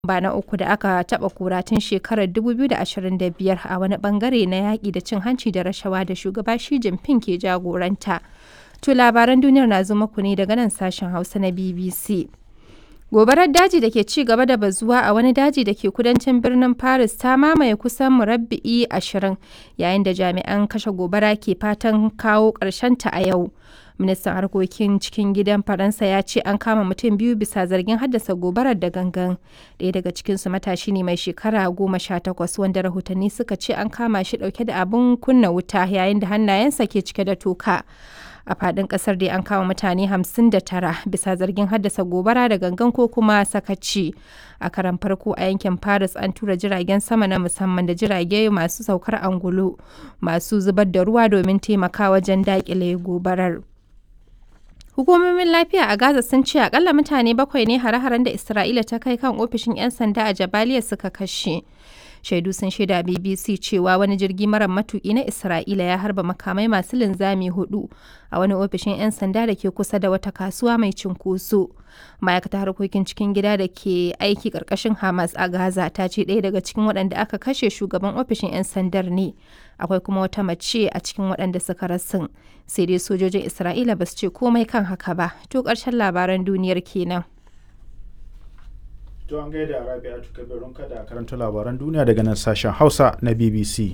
ba na uku da aka taɓa kora tun shekarar 2025 a wani ɓangare na yaƙi da cin hanci da rashawa da shugaba Xi Jinping ke jagoranta. To labaran duniyar na zo muku ne daga nan sashen Hausa na BBC. Gobarar daji da ke ci gaba da bazuwa a wani daji da ke kudancin birnin Paris ta mamaye kusan murabba'i ashirin yayin da jami'an kashe gobara ke fatan kawo ta a yau. Ministan harkokin cikin gidan Faransa ya ce an kama mutum biyu bisa zargin haddasa gobarar da gangan. Ɗaya daga cikinsu matashi ne mai shekara goma sha takwas wanda rahotanni suka ce an kama shi ɗauke da abin kunna wuta yayin da hannayensa ke cike da toka. a fadin kasar dai an kama mutane 59 bisa zargin haddasa gobara da gangan ko kuma sakaci a karan farko a yankin paris an tura jiragen sama na musamman da jirage masu saukar angulu masu zubar da ruwa domin taimaka wajen dakile gobarar hukumomin lafiya a gaza sun ce akalla mutane bakwai ne hare-haren da isra'ila ta kai kan ofishin 'yan sanda a jabaliya suka kashe shaidu sun shaida bbc cewa wani jirgi mara matuki na isra'ila ya harba makamai masu linzami hudu a wani ofishin 'yan sanda da ke kusa da wata kasuwa mai cinkoso ma'aikatar harkokin cikin gida da ke aiki karkashin hamas a gaza ta ce ɗaya daga cikin waɗanda aka kashe shugaban ofishin 'yan sandar ne akwai kuma wata mace a cikin waɗanda suka rasin sai dai sojojin isra'ila ba su ce komai kan haka ba to ƙarshen labaran duniyar kenan To an gaida Rabi'atu Kabirun kada karanta labaran duniya daga nan sashen Hausa na BBC.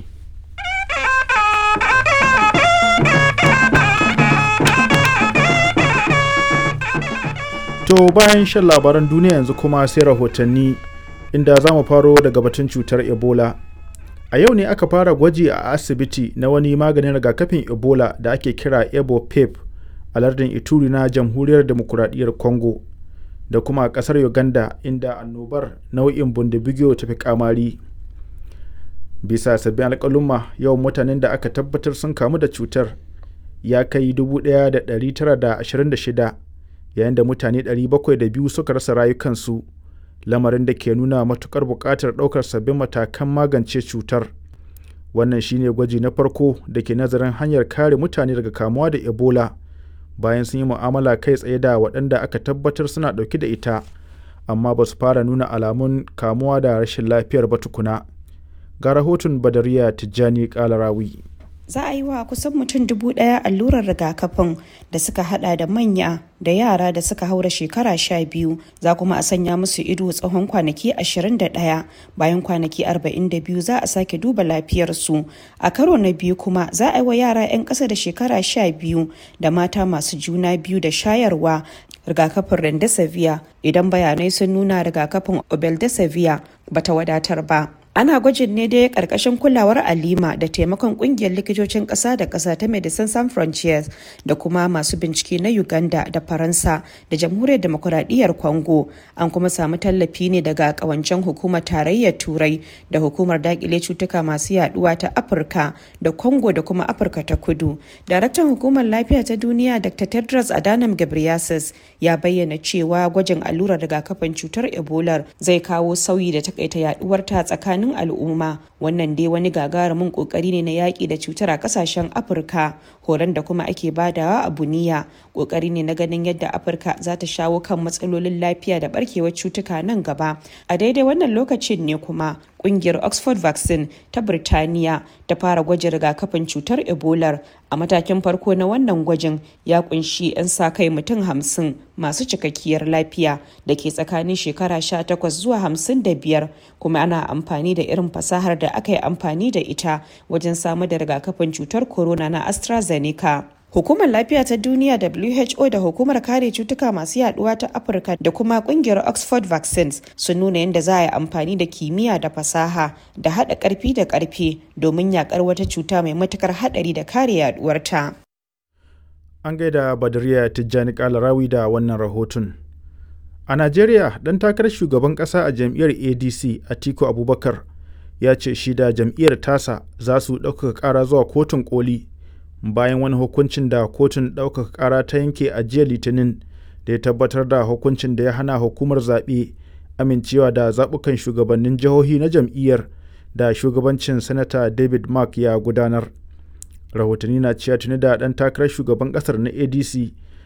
To bayan shan labaran duniya yanzu kuma sai rahotanni inda za mu faro daga batun cutar Ebola. A yau ne aka fara gwaji a asibiti na wani maganin rigakafin Ebola da ake kira Ebo Pep a lardin Ituri na Jamhuriyar Demokuraɗiyyar Congo. da kuma a ƙasar uganda inda annobar nau'in bundibigiyo ta fi kamari bisa sabbin alƙaluma yawan mutanen da aka tabbatar sun kamu da cutar ya kai 1,926 yayin da mutane 702 suka rasa rayukansu lamarin da ke nuna matukar buƙatar ɗaukar sabbin matakan magance cutar wannan shine gwaji na farko da ke nazarin hanyar kare mutane daga kamuwa da ebola bayan sun yi mu'amala kai tsaye da waɗanda aka tabbatar suna ɗauke da ita amma ba su fara nuna alamun kamuwa da rashin lafiyar ba tukuna ga rahoton badariya tijjani kalarawi za a yi wa kusan mutum dubu ɗaya allurar rigakafin da suka hada da manya da yara da suka haura shekara sha biyu za kuma a sanya musu ido tsawon kwanaki 21 bayan kwanaki 42 za a sake duba lafiyarsu a karo na biyu kuma za a yi wa yara 'yan ƙasa da shekara sha biyu da mata masu juna biyu da shayarwa rigakafin rendesivir idan bayanai sun nuna rigakafin obeldesivir bata wadatar ba ana gwajin ne dai karkashin kulawar alima da taimakon kungiyar likitocin kasa da kasa ta medecines sans frontières da kuma masu bincike na uganda da faransa da jamhuriyar demokuraɗiyyar congo an kuma samu tallafi ne daga kawancen hukumar tarayyar turai da hukumar dakile cutuka masu yaduwa ta afirka da congo da kuma afirka ta kudu daraktan hukumar lafiya ta duniya dr tedros adhanom ghebreyesus ya bayyana cewa gwajin allurar rigakafin cutar ebola zai kawo sauyi da takaita yaduwar ta tsakanin tsakanin al'umma wannan dai wani gagarumin kokari ne na yaƙi da cutar a ƙasashen afirka horon da kuma ake badawa a buniya kokari ne na ganin yadda afirka za ta shawo kan matsalolin lafiya da barkewar cutuka nan gaba a daidai wannan lokacin ne kuma kungiyar oxford vaccine ta birtaniya ta fara gwajin rigakafin cutar ebola a matakin farko na wannan gwajin ya kunshi 'yan sa kai mutum hamsin masu cikakkiyar lafiya da ke tsakanin shekara 18 zuwa 55 kuma ana amfani da irin fasahar da aka yi amfani da ita wajen samar da rigakafin cutar corona na astrazeneca Hukumar Lafiya ta Duniya WHO da Hukumar Kare Cutuka Masu Yaduwa ta Afirka da kuma kungiyar Oxford Vaccines sun nuna yadda za a yi amfani da kimiyya da fasaha da haɗa ƙarfi da ƙarfe domin yakar wata cuta mai matukar haɗari da kare yaduwarta. An gaida Badariya Tijjani Kalarawi da wannan rahoton. A Najeriya, ɗan takarar shugaban ƙasa a jam'iyyar ADC Atiku Abubakar ya ce shi da jam'iyyar tasa za su ɗaukaka ƙara zuwa kotun koli bayan wani hukuncin da kotun ɗaukaka ƙara ta yanke a jiya litinin da ya tabbatar da hukuncin da ya hana hukumar zaɓe amincewa da zaɓukan shugabannin jihohi na jam'iyyar da shugabancin sanata david mark ya gudanar rahotanni na cewa tuni da ɗan takarar shugaban ƙasar na adc